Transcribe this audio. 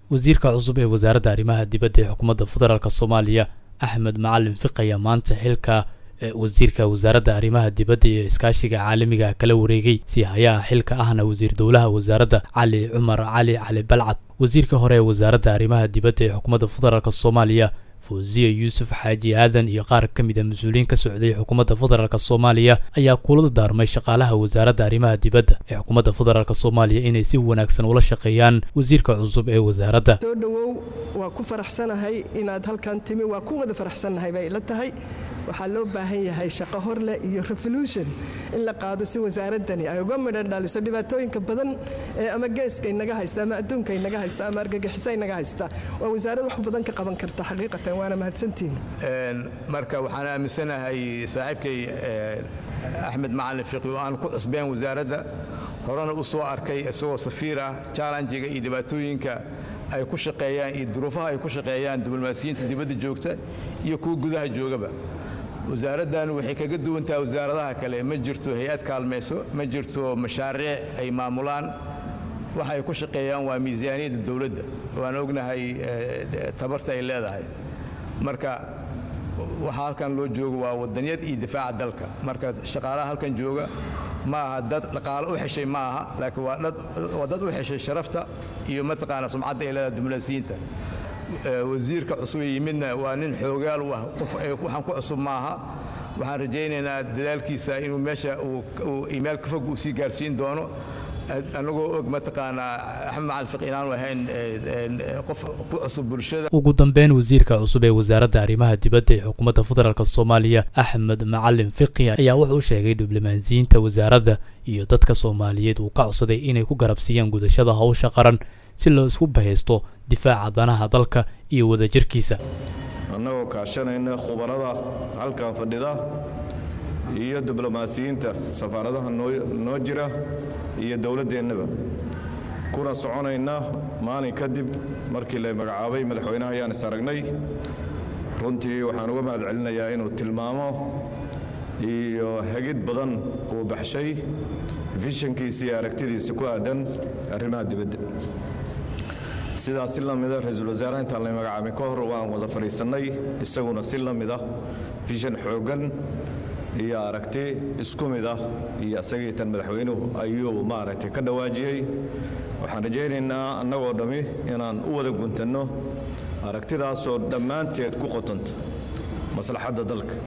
wasiirka cusub ee wasaaradda arrimaha dibadda ee xukuumadda federaalk soomaaliya axmed macalin fiq ayaa maanta xilka wasiirka wasaaradda arrimaha dibadda iyo iskaashiga caalamiga kala wareegay si hayaha xilka ahna wasiir dowlaha wasaaradda cali cumar cali cali balcad wasiirka hore ee wasaaradda arrimaha dibadda ee xukuumadda federaalk soomaaliya fawziya yuusuf xaaji aadan iyo qaar ka mid a mas-uuliyiin ka socday xukuumadda federaalk soomaaliya ayaa kulada daarmay shaqaalaha wasaaradda arrimaha dibadda ee xukuumadda federaalk soomaaliya inay si wanaagsan ula shaqeeyaan wasiirka cusub ee wasaaradda soo dhowow waa ku faraxsanahay inaad halkan timi waa ku wada faraxsannahay bay ila tahay waxaa loo baahan yahay shaqo horleh iyo revolution in la qaado si wasaaraddani ay uga midho dhaliso dhibaatooyinka badan ee ama geeska inaga haysta ama adduunka inaga haysta ama argagixisa inaga haysta waa wasaarad wax badan ka qaban karta xaqiiqatan waana mahadsantihin marka waxaan aaminsanahay saaxiibkay axmed macalin fiqi oo aan ku cusbeen wasaaradda horena u soo arkay isagoo safiir ah jallanjiga iyo dhibaatooyinka ay ku shaqeeyaan iyo duruufaha ay ku shaqeeyaan diblomaasiyiinta dibadda joogta iyo kuwa gudaha joogaba wasaaraddan waxay kaga duwantaha wasaaradaha kale ma jirto hay-ad kaalmayso ma jirto mashaariic ay maamulaan waxa ay ku shaqeeyaan waa miisaaniyadda dowladda waan ognahay tabarta ay leedahay marka waxaa halkan loo joogo waa wadanyad iyo difaaca dalka marka shaqaalaha halkan jooga ma aha dad dhaqaalo u xeshay ma aha laakiin waa dad u xeshay sharafta iyo mataqaana sumcadda ay leedahay diblomaasiyiinta wasiirka cusub ee yimidna waa nin xoogaal u ah qof waxaan ku cusub maaha waxaan rajaynaynaa dadaalkiisa inuu meesha uu iimail ka fog uu sii gaarsiin doono anagoo og mataqaanaa axmed macalin fiq inaanu ahayn qof ku cusub bulshada ugu dambeyn wasiirka cusub ee wasaaradda arrimaha dibadda ee xukuumadda federaalk soomaaliya axmed macalin fiqi ayaa wuxuu u sheegay diblomaasiyiinta wasaaradda iyo dadka soomaaliyeed uu ka codsaday inay ku garabsiiyaan gudashada hawsha qaran si loo isku bahaysto difaaca danaha dalka iyo wadajirkiisa annagoo kaashanayna khubarada halkan fadhida iyo diblomaasiyiinta safaaradaha noo jira iyo dowladdeennaba kuna soconayna maalin kadib markii la magacaabay madaxweynaha ayaan is aragnay runtii waxaan uga mahad celinayaa inuu tilmaamo iyo hagid badan uu baxshay fishankiisa iyo aragtidiisa ku aadan arrimaha dibadda sidaas si la mida ra-iisul wasaaraha intaan la magacaabin ka hor waan wada fadhiisannay isaguna si la mid ah fishan xooggan iyo aragti isku mid ah iyo isagii tan madaxweynuhu ayuu maaragtay ka dhawaajiyey waxaan rajaynaynaa annagoo dhammi inaan u wada guntanno aragtidaasoo dhammaanteed ku qotanta maslaxadda dalka